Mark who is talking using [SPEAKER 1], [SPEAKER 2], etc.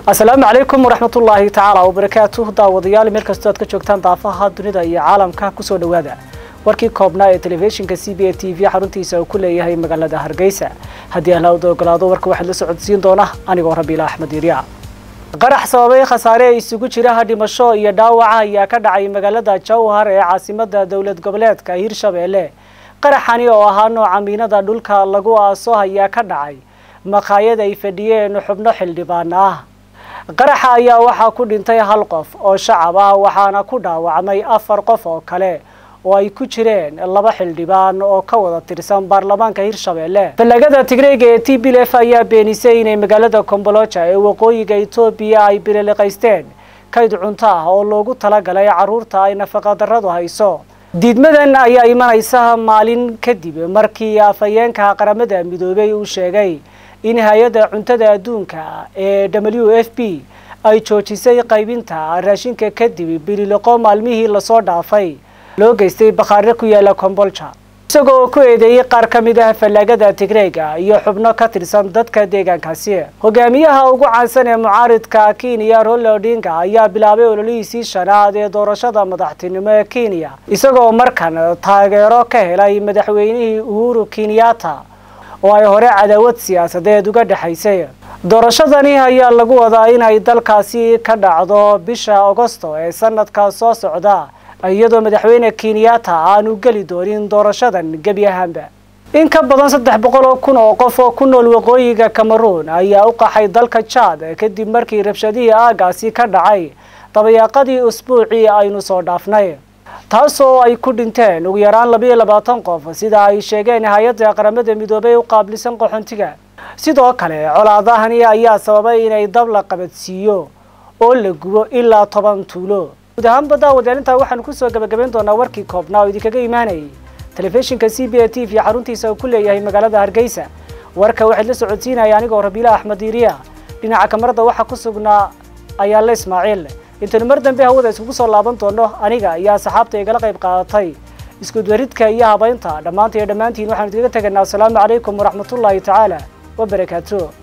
[SPEAKER 1] asalaamu calaykum waraxmatullaahi tacaala wabarakaatuh daawadayaal meel kastoo aad ka joogtaan daafaha dunida iyo caalamka kusoo dhowaada warkii koobnaa ee telefishinka c b a t v xaruntiisa uu ku leeyahay magaalada hargeysa haddii ahlaawda ogolaado warka waxaad la socodsiin doona anigoo rabiila axmed yirya qarax sababay khasaare isugu jira dhimasho iyo dhaawaca ayaa ka dhacay magaalada jowhar ee caasimada dowlad goboleedka hirshabeelle qaraxani oo ahaa nooca miinada dhulka lagu aaso ayaa ka dhacay maqaayad ay fadhiyeen xubno xildhibaan ah qaraxa ayaa waxaa ku dhintay hal qof oo shacab ah waxaana ku dhaawacmay afar qof oo kale oo ay ku jireen laba xildhibaan oo ka wada tirsan baarlamaanka hirshabeelle fallagada tigreega ee t b lf ayaa beenisay inay magaalada komboloja ee waqooyiga etoobiya ay biriliqaysteen kayd cunto ah oo loogu talagalay carruurta ay nafaqadarradu hayso diidmadan ayaa imanaysa maalin kadib markii afhayeenka qaramada midoobay uu sheegay in hay-adda cuntada adduunka ee w f b ay joojisay qaybinta raashinka kadib bililoqo maalmihii lasoo dhaafay loo geystay bakhaare ku yaala kombolja isagoo ku eedeeyey qaar ka mid ah fallaagada tigreega iyo xubno ka tirsan dadka deegaankaasi hogaamiyaha ugu caansan ee mucaaridka kenya rola odinga ayaa bilaabay ololihiisii shanaad ee doorashada madaxtinimo ee kenya isagoo markan taageero ka helay madaxweynihii uhuru kenyatta oo ay hore cadaawad siyaasadeed uga dhexaysay doorashadani ayaa lagu wadaa inay dalkaasi ka dhacdo bisha agosto ee sanadka soo socda iyadoo madaxweyne kenyatta aanu geli doonin doorashadan gebi ahaanba in ka badan saddex boqol oo kun oo qof oo ku nool waqooyiga cameroon ayaa u qaxay dalka jad kadib markii rabshadihii aagaasi ka dhacay dabayaaqadii usbuucii aynu soo dhaafnay taasoo ay ku dhinteen ugu yaraan labayo labaatan qof sida ay sheegeen hay-adda qaramada midoobey u qaablisan qaxoontiga sidoo kale colaadahani ayaa sababay inay dab la qabadsiiyo oo la gubo ilaa toban tuulo guud ahaanba daawadaalintaa waxaanu kusoo gabagabayn doonaa warkii koobnaa oo idinkaga imaanayay telefishinka c b a t v xaruntiisa uu ku leeyahay magaalada hargeysa warka waxaad la socodsiinaya anigoo rabiila axmed iiriya dhinaca kamarada waxaa ku sugnaa ayaale ismaaciil intaynu mar dambe hawada iskugu soo laaban doono aniga iyo asxaabta igala qayb qaadatay iskuduwaridka iyo habaynta dhammaanta iyo dhammaantiin waxaanu idiga tegaynaa asalaamu calaykum waraxmatullaahi tacaala wabarakaatu